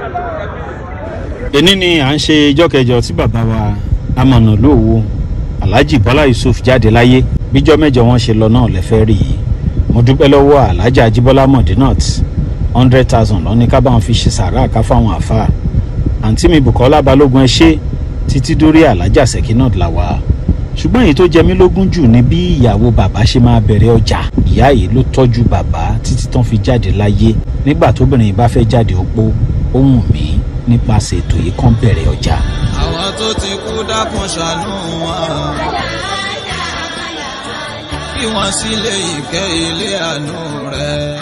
èní ni à ń ṣe ijọ́ kẹjọ tí bàbá wa amọ̀nà lóòwò alhaji bọ́lá yusuf jáde láyé bíjọ́ mẹ́jọ wọn ṣe lọ náà lẹ́fẹ́ rí i mo dúpẹ́ lọ́wọ́ alhaji ajibola modinat hundred thousand lọ́ní ká báwọn fi ṣe sàrà ká fáwọn àfa àǹtí mi bukola balógun ẹ ṣe títí dórí alhaja sekinat làwà ṣùgbọ́n èyí tó jẹ mí lógún jù ni bí ìyàwó bàbá ṣe máa bẹ̀rẹ̀ ọjà ìyá yìí ló tọ́jú bàbá títí tán fi jáde láyé nígbà tóbìnrin bá fẹ́ jáde opó ó wù mí nípasẹ̀ ètò yìí kàn bẹ̀rẹ̀ ọjà. àwọn tó ti kú dákun ṣàánú wọn kí wọ́n sì lè ìkẹ́ ilé àánú rẹ̀.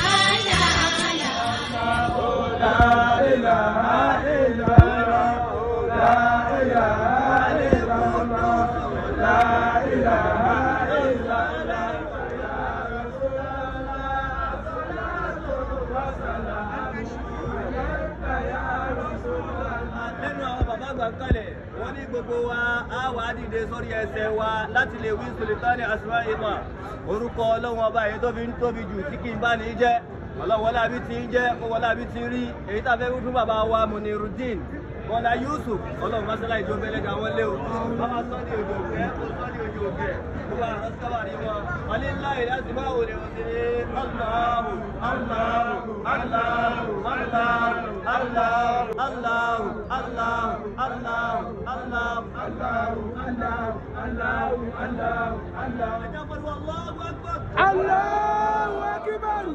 nínú àwọn bàbá àgbà kalẹ̀ wọ́n ní gbogbo wa á wà á dìde sórí ẹsẹ̀ wa láti lè wí sultani asma ima orúkọ ọlọ́wọ́n ọba èyí tó fi ń tóbi jù tí kì í bá ní jẹ́ ọlọ́wọ́lá bí ti ń jẹ́ kówọ́lá bí ti rí èyí tá a fẹ́ wí fún bàbá wa munirudin bọ́lá yusuf ọlọ́run masala ìjọ bẹ́lẹ̀ dá wọn lé o bàbá sọ́ni òjò òkè sọ́ni òjò òkè gbogbo àwọn sọ́wà ní wọn alílá ìdásí máa wò lè wọ́n ti ní aláhù aláhù aláhù aláhù aláhù aláhù aláhù aláhù aláhù aláhù aláhù aláhù aláhù aláhù. ẹjọ́ pẹ̀lú aláhù akbar. aláhù akbar.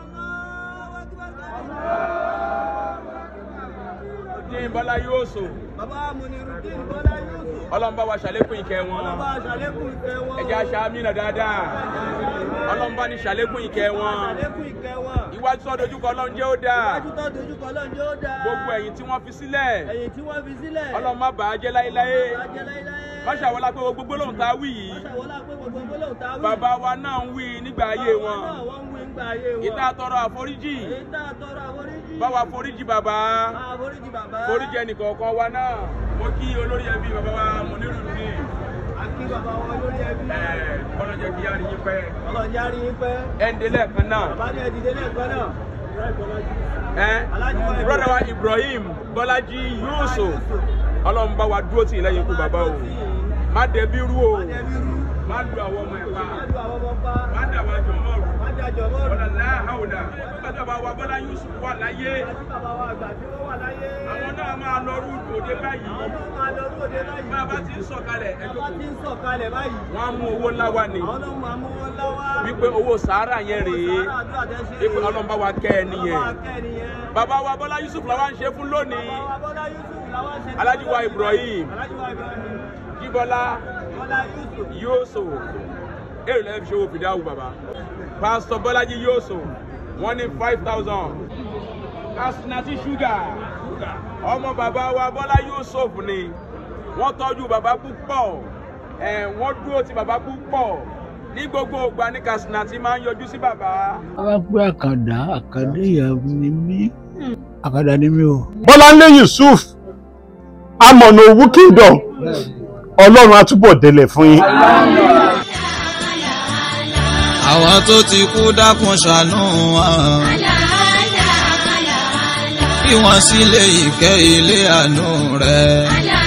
dín bọ́lá yóò sò bàbá munirudin bọ́lá yusuf ọlọ́run bá wa ṣàlékún ìkẹ́ wọn ọlọ́ba àṣàlékún ìfẹ́ wọn. ẹ̀jẹ̀ aṣa amínà dáadáa ọlọ́run bá ní ṣàlékún ìkẹ́ wọn àṣàlékún ìkẹ́ wọn. iwájú tó dojúkọ ọlọ́run jẹ́ ó dáa iwájú tó dojúkọ lọ́njọ́ ó dáa. gbogbo ẹ̀yìn tí wọ́n fi sílẹ̀ ẹ̀yìn tí wọ́n fi sílẹ̀. ọlọ́run má bàá jẹ́ láéláé ajẹ́ láíláí. má ṣàwọlá pé gbogbo gbólóhùn tá a wí yìí Máṣàwọlá pé gbogbo gbólóhùn tá a wí. bàbá wa náà ń wí nígbà ayé Bàbá wọn náà wọ́n ń wí ńgbà ayé wọn. ìta tọrọ àforíjì Èyí tá a tọrọ àforíjì. bá wa foríjì bàbá Àforíjì bàbá. foríjì ẹnìkọ̀ọ̀kan wa náà mo kí olórí ẹbí bàbá wa Munirudeen Àkí bàbá wọn lórí ẹbí. ẹ̀ kọ́nà jẹ́ kí á rí yín pẹ́ Ọlọ́run yá rí yín pẹ́. ẹ̀ ń délẹ̀ kan náà Bàbá ní ẹ̀dìdé lẹ́ẹ̀kan náà. ẹ brother wa ibrahim bọ́lájí yusuf ọlọ́run bá wa dúró tì í lẹ́yìn ikú bàbá o má dẹbi rú o má lu àwọn ọmọ ẹ̀ pa Má lu àwọn ọmọ pa. má dà wá jọ mọ́ rú Má dájọ́ mọ́ ọ̀là láhàwùdà nígbà tí bàbá wa bọ́lá yusuf wà láyé Àti bàbá wa àgbà tí wọ́n wà láyé. àwọn náà máa lọ rú òde báyìí Àwọn náà máa lọ lóde láyìí. bá a bá ti ń sọ̀kalẹ̀ ẹ Bàbá ti ń sọ̀kalẹ̀ báyìí. wọ́n á mú owó ńlá wá ni Àwọn náà máa mú wọn lọ́wọ́. wípé owó sàárà yẹn rèé Sàárà àdúrà tẹ́ ṣe wípé rèé. ọlọ́run bá wa kẹ́ ẹ nìyẹn Bàbá akẹ́ nìyẹn. bàbá wa bọ́lá yusuf làwọn ń ṣe fún lónìí Bàbá Bọ́lá Yusuf làwọn ṣe. Alhaji wa Ibrahim. Alhaji wa Ibrahim. jíbọ́lá Bọ́lá Yusuf. yóòsò èrè lẹ́yìn fi ṣòwò fìdáwù bàbá pásítọ̀ bọ́lájí yóòsò wọ́n ní five thousand kasinati ṣúgà ọmọ bàbá wa bọ́lá yóòsò ni wọ́n tọ́jú bàbá púpọ̀ ẹ̀ wọ́n dúró ti bàbá púpọ̀ ní gbogbo ògbà ní kasinati máa ń yọjú sí bàbá. wọ́n pé àkàndá àkàndá ìyàwó ni mí àkàndá ni mí o. bọ́láńlé yusuf amọ̀nà òwú kingdom ọlọ́run á túbọ̀ délẹ̀ fún yín. àwọn tó ti kú dákun ṣàánú wọn kí wọ́n sì lè ìkẹ́ ilé àánú rẹ̀.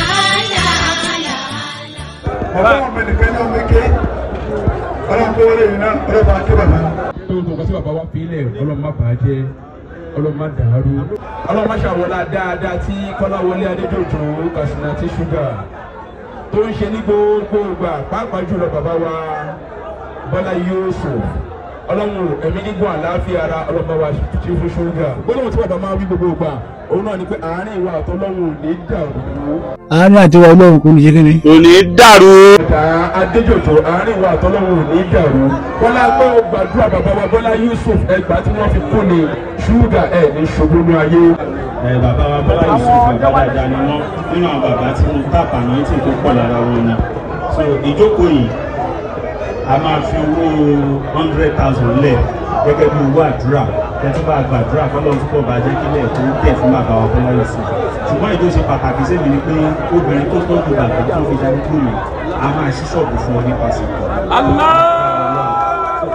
ọlọ́run mi nìkan ní omi ké ọlọ́run kó wọlé yìí náà ọlọ́run bá ké bàbá. tó tó kọ́ sí bàbá wa fi ilẹ̀ ọlọ́run má bàá jẹ́ ọlọ́run má dàrú. ọlọ́run má ṣàwọlá dáadáa tí kọ́láwọlé adéjòjò kasinati ṣúgà tó ń ṣe ní gbogbo ìgbà pàápàá jùlọ bàbá wa bọ́lá yusuf ọlọ́run ẹ̀mí gígùn àlàáfíà ara ọlọ́run bá wa ṣe fún ṣúgà. gbólóhùn tí bàbá máa wí gbogbo ìgbà òun náà ni pé àárín ìwà àtọ́lọ́run ò ní dàrú. àárín àti ìwà ọlọ́run kò ní ṣe kíni. kò ní dàrú. ẹ̀dá adéjòjò àárín ìwà àtọ́lọ́run ò ní dàrú. bọ́lá gbọ́ gbàdúrà bàbá wa bọ́lá yusuf ẹgbàá tí wọ́n fi kú ni ṣúgà ẹ̀ ní ṣubú ní ayé. ẹ bàbá wa bọ́lá yusuf bàbá dáadáa ni wọ́n nínú àwọn bàbá tí mo tàpá ní tí tó pọ̀ lára wọn ni so ìjókòó yìí a máa fi owó hundred thousand lẹ̀ gẹ́gẹ́ bí owó àdúrà tẹ́tí bá gbàdúrà fọlọ́run túbọ̀ bá jẹ́ kílẹ̀ tó tẹ̀ fún bàbá wa bọ́lá yusuf ṣùgbọ́n èyí tó ṣe pàtàkì sẹ́mi ni pé obìnrin tó tọ́jú bàbá tó fi ṣe kúrò a máa ṣí ṣọ́ọ̀bù fún ọ nípasẹ̀. Allah! so tó bá wà tó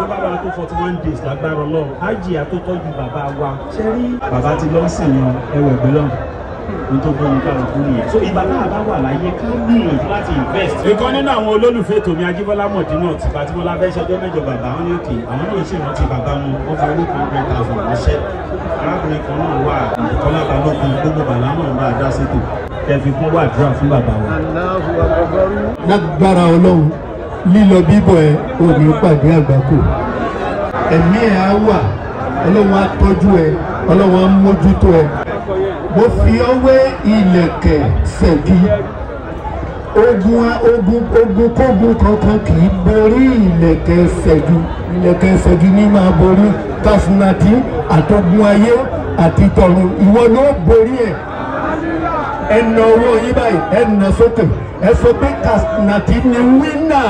fún forty one days lágbára ọlọ́run ájì àtọ́tọ́jú bàbá wa ṣe rí bàbá ti lọ sìn yan ẹwẹ̀ gbé lọ́run nítorí fún mi káwọn fún nìyẹn. so ìgbà náà bá wà láyé ká gbìyànjú láti invest. ìkan nínú àwọn olólùfẹ́ tòmí ajíbọ́lá mọ̀dínà tí bàtímọ́lá fẹ́ ṣọjọ́ mẹ́jọ bàbá wọn ní òkè àwọn náà ṣì rántí bàbá wọn wọ́n fi owó kan hundred thousand ránṣẹ́. arákùnrin kan náà wà kọ́lá balógun gbogbo bàlá náà bá a dá sétò kẹfì kún wà dúrà fún bàbá wa. lágbára ọlọ́run lílọ bíbọ̀ ẹ ò ní pàdé àgbákò ẹ̀mí ẹ̀ á wà ọlọ́run á tọ́jú ẹ ọlọ́run á mójútó ẹ mo fi ọwé ilẹ̀kẹ̀ ṣẹ̀gi ogun ogun ogun kógun kankan kì í borí ilẹ̀kẹ̀ ṣẹ̀gi ilẹ̀kẹ̀ ṣẹ̀gi ní máa borí kásínàtì àtọ́gun ayé àti tọ̀run ìwọ ló borí ẹ̀ ẹnà owó yín báyìí ẹnà sókè ẹ sọ pé kásínàtì ni wínà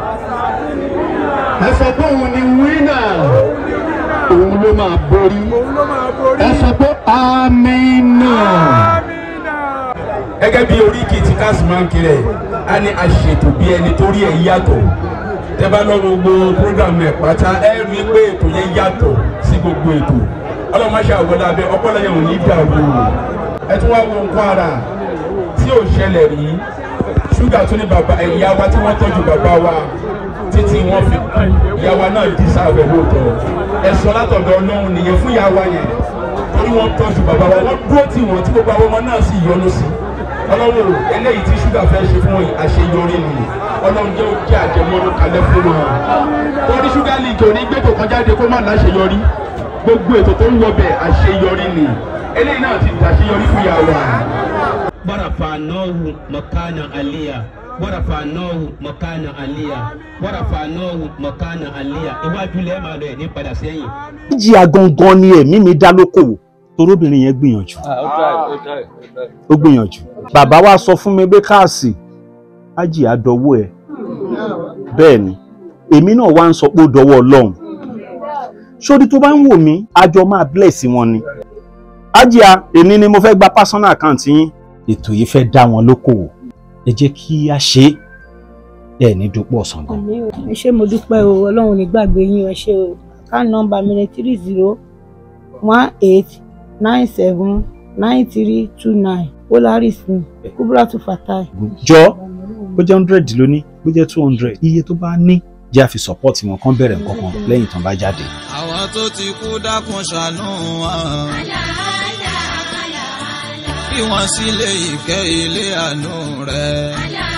ẹ sọ pé òun ni wínà òun ló máa borí ẹ sọ pé amínà. gẹ́gẹ́ bí oríkì tí káàsì máa ń kiri ẹ̀ á ní aṣètò bí ẹni tó rí ẹ̀ yàtọ̀ tẹ́ bá lọ gbogbo program ẹ̀ pátá ẹ rí i pé ètò yẹn yàtọ̀ sí gbogbo ètò ọlọ́mọṣẹ́ àwọlé abẹ ọpọlọ yẹn ò ní dàrú ẹ tún wá wo nǹkan ara tí ò ṣẹlẹ̀ rí ṣúgà tó ní bàbá ẹ̀yà wa tí wọ́n tọ́jú bàbá wa títí wọ́n fi kú ìyá wa náà dí sáfẹ̀ lóòótọ́ ẹ̀sọ́ látọ̀dọ̀ ọlọ́run nìyẹn fún ìyá wa yẹn torí wọ́n tọ́jú bàbá wa wọ́n dúró tì wọ́n tí gbogbo àwọn ọmọ náà sì yọ́nú sí ọlọ́run o eléyìí tí ṣúgà fẹ́ ṣe fún àṣeyọrí ni ọlọ́run jẹ́ òkè àjẹmọ́nú kalẹ̀ fún wọn torí ṣúgà league ò ní gbé tó kan jáde kó má láṣeyọrí gbogbo ètò tó ń wọbẹ̀ àṣeyọrí ni eléyìí náà ti dàṣeyọrí fún ìyá wa. ورفعناه مكانا عليا ورفعناه مكانا عليا ورفعناه مكانا عليا iwájú lẹ́ẹ̀ máa lọ ẹ̀ ní padà sẹ́yìn. jíà gangan ni ẹ̀mí mi dá lókòwò torobìnrin yẹn gbìyànjú ó gbìyànjú bàbá wa sọ fún mi pé káàsì ájì àdọwọ́ ẹ bẹ́ẹ̀ ni èmi náà wá ń sọ pé ó dọwọ́ ọlọ́run sórí tó bá ń wò mí àjọ máa bless wọn ni ájìá èmi ni mo fẹ́ gba personal account yín ètò yìí fẹ́ dá wọn lókòwò ẹ jẹ́ kí a ṣe é ẹ ní dúpọ̀ ọ̀sán gan. ẹ ṣé mo dúpẹ́ o ọlọ́run ní gbàgbé yín ẹ ṣé o account number mi ni three zero one eight nine seven nine three two nine polaris ni kubratu fatai. jọ bó jẹ́ hundred lóní bó jẹ́ two hundred iye tó bá ní jẹ́ àfi support wọn kán bẹ̀rẹ̀ nǹkan kan lẹ́yìn tán bá jáde. àwọn tó ti kú dákun ṣàánú wọn. bí wọ́n sì lè ìkẹ́ ilé àánú rẹ̀.